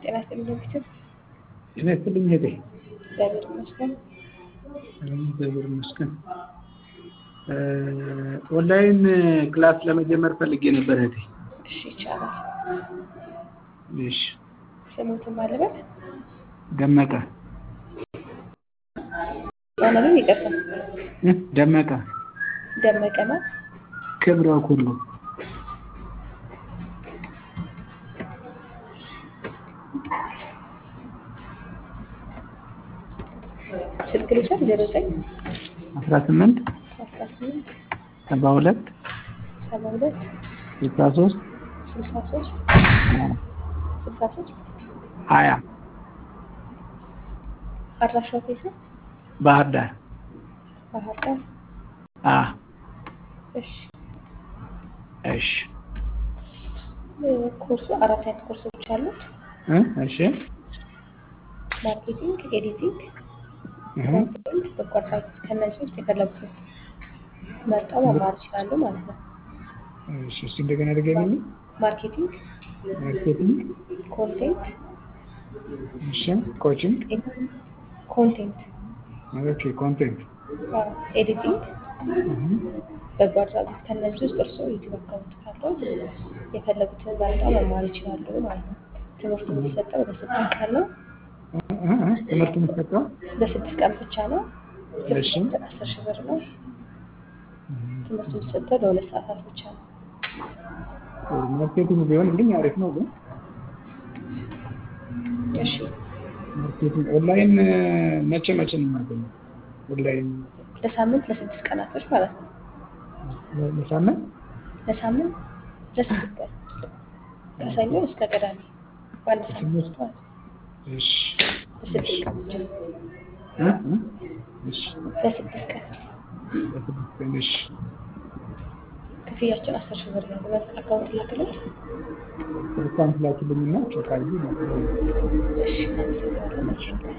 ጤና ይስጥልኝ ዶክተር። ጤና ይስጥልኝ እህቴ። እግዚአብሔር ይመስገን። እግዚአብሔር ይመስገን። ኦንላይን ክላስ ለመጀመር ፈልጌ ነበር እህቴ። እሺ ይቻላል። እሺ ስሙትን ባለበት ደመቀ ማንንም ይቅርታ እ ደመቀ ደመቀ ነው። ክብረ ኩሉ ስልክ ልውሰድ ዜሮ ዘጠኝ አስራ ስምንት አስራ ስምንት ሰባ ሁለት ሰባ ሁለት ስልሳ ሶስት ስልሳ ሶስት ስልሳ ሶስት ሀያ አድራሻው የት ነው? ባህር ዳር ባህር ዳር። አ እሺ እሺ ኮርሱ አራት አይነት ኮርሶች አሉት። እ እሺ ማርኬቲንግ፣ ኤዲቲንግ፣ እህ ኮንቴንት፣ በጎ አድራጎት ከእነዚህ ውስጥ የፈለጉትን መርጠው መማር ይችላሉ ማለት ነው። እሺ እስኪ እንደገና ድገሚልኝ። ማርኬቲንግ፣ ማርኬቲንግ ኮንቴንት፣ እሺ ኮቺንግ ኮንቴንት፣ ኦኬ ኮንቴንት አዎ፣ ኤዲቲንግ፣ እህ በጎ አድራጎት ከእነዚህ ውስጥ እርስዎ ዩቲዩብ አካውንት ካለው የፈለጉትን መርጠው መማር ይችላሉ ማለት ነው። ትምህርቱ የሚሰጠው በስድስት ቀን ነው። እ እ ትምህርቱ የሚሰጠው በስድስት ቀን ብቻ ነው። እሺ ትምህርቱ አስር ሺህ ብር ነው። ትምህርቱ የሚሰጠው ለሁለት ሰዓታት ብቻ ነው። ማርኬቲንግ ቢሆንልኝ አሪፍ ነው ግን እሺ ማርኬቲንግ ኦንላይን መቼ መቼ ነው የማገኘው? ኦንላይን ለሳምንት ለስድስት ቀናቶች ማለት ነው። ለሳምንት ለሳምንት ለስድስት ቀን ከሰኞ እስከ ቅዳሜ በአንድ ሳምንት ውስጥ ማለት ነው። እሺ ለስድስት ቀን ብቻ እ እ እሺ ለስድስት ቀን ለስድስት ቀን እሺ ክፍያችን አስር ሺህ ብር ነው። በባንክ አካውንት ላክልት። ስልኳን ትላኪልኝና ቼክ አድርጌ ነው እሺ አመሰግናለሁ። መልካም ቀን።